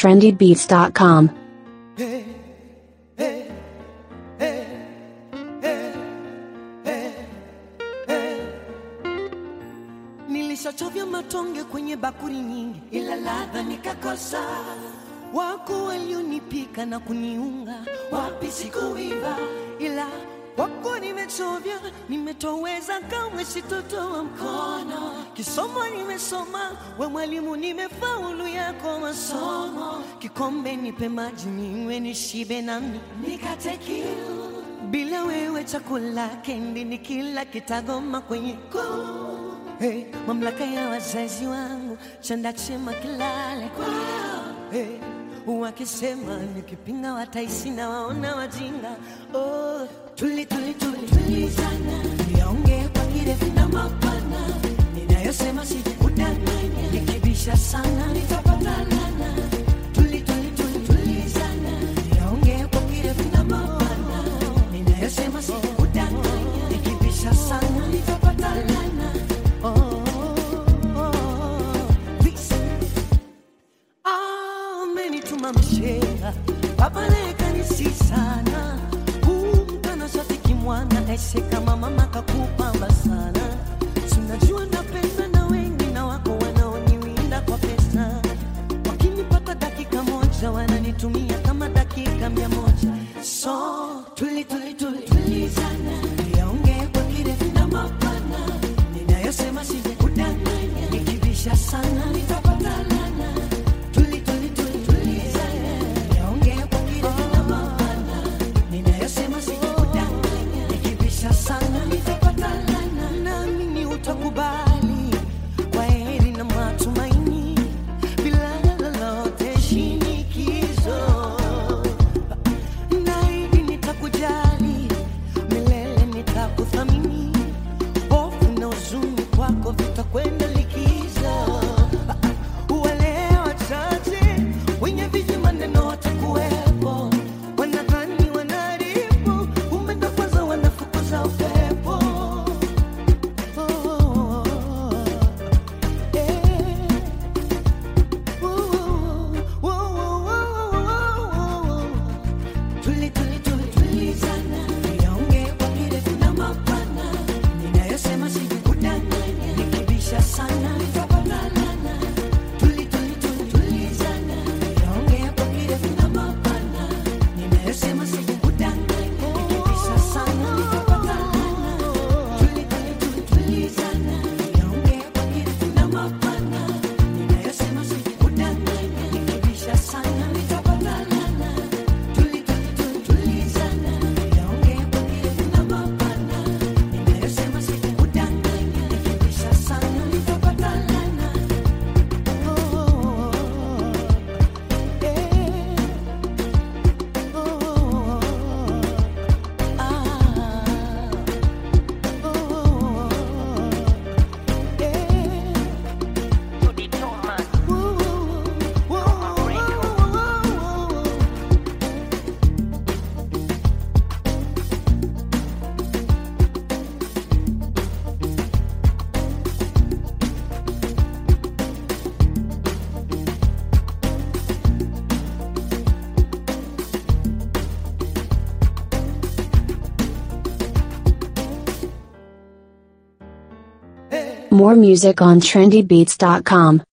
trendybeats.com. Nilishachovya matonge kwenye bakuli nyingi, ila ladha nikakosa. Wako walionipika na kuniunga, wapi sikuiva, ila wako nimechovya, nimetoweza, kamwe sitotoa mkono. Kisomo nimesoma, we mwalimu, nimefaulu yako masomo. Kikombe nipe maji ninywe, nishibe nami nikate kiu. Bila wewe chakula kendi ni kila kitagoma kwenye koo. Hey, mamlaka ya wazazi wangu chanda chema kilale kwao. Hey, wakisema nikipinga wataisi na waona wajinga. Oh, tuli tuli tuli tulizana, niongee kwa kirefu na mapana, ninayosema sijakudanganya, nikibisha sana nitapata lana. Tuli tuli tuli tulizana, niongee kwa kirefu na mapana, ninayosema sijakudanganya, nikibisha sana nitapata lana. Oh, oh, oh, please. amenituma mshenga baba naye kanisi sana kumkana shafiki mwana aise kama mama kakupamba sana sinajua napenda na wengi na wako wanaoniwinda kwa pesa wakinipata dakika moja wananitumia kama dakika mia moja so tuli tuli tuli tulizana yaongee kwa kirefu na mapana ninayosema sijakudanganya nikibisha sana nitapata lana tuli tuli tuli tulizana yaongee kwa kirefu na mapana ninayosema sijakudanganya nikibisha sana nitapata lana naamini utakubali kwa heri na matumaini bila lolote shinikizo naidi nitakujali milele nitakuthamini hofu na huzuni kwako vitakwenda likizo wale wachache wenye viji maneno watakuwepo wanadhani wanaribu kumbe ndo kwanza wanafukuza upepo Oh, eh. Tuli, tuli, tuli, tulizana. Niongee kwa kirefu na mapana. Ninayosema sijakudanganya. Nikibisha sana nitapata lana. Tuli, tuli, tuli, tulizana. Niongee kwa kirefu na mapana. Ninayosema sijakudanganya. Nikibisha sana nitapata lana. Tuli, tuli, tuli, tulizana. Niongee kwa kirefu na mapana. Ninayosema sijakudanganya. Nikibisha sana nitapata lana. Tuli, tuli, tuli, tulizana. Niongee kwa kirefu na mapana. Ninayosema sijakudanganya. Nikibisha sana nitapata lana. Oh, eh. Oh, ah. More music on trendybeats.com.